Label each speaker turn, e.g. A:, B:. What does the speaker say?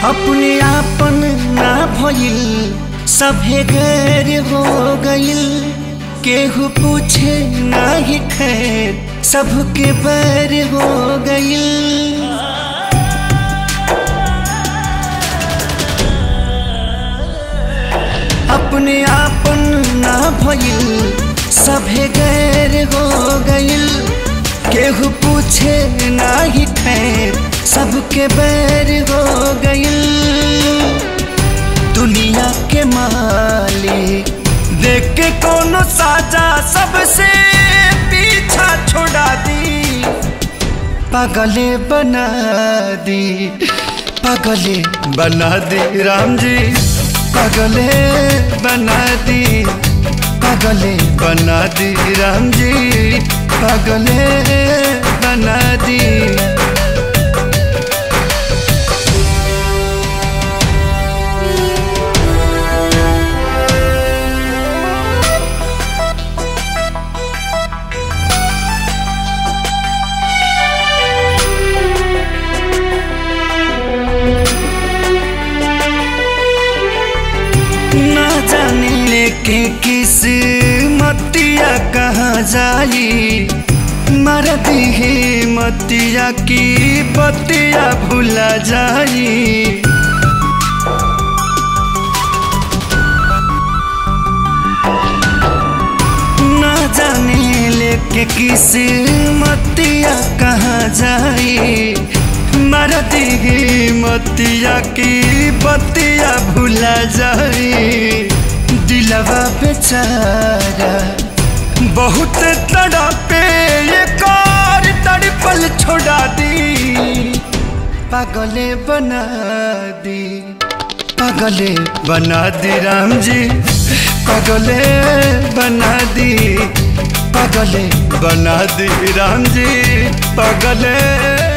A: अपने आपन ना भइल सभे गैर हो गइल केहू पूछे ना ही खैर सबके बैर हो गइल अपने आपन ना भइल सभे गैर हो गइल केहू पूछे ना ही खैर सबके बैर हो गइल दुनिया के मालिक देख के कोनो साजा सबसे पीछा छोड़ा दी पागले बना दी पागले बना दी राम जी पागले बना दी पागले बना दी राम जी पागले बना दी ना जाने लेके किस मतिया कहाँ जाई मर दिहे मतिया की बतिया भुला जाई ना जाने लेके किस मतिया कहाँ जाई मर दिहे मतिया की बतिया भुला जाई दिलवा बेचारा बहुत तड़पे ये कार तड़पल छोड़ा दी पागले बना दी पागले बना दी राम जी पागले बना दी पागले बना दी राम जी पागले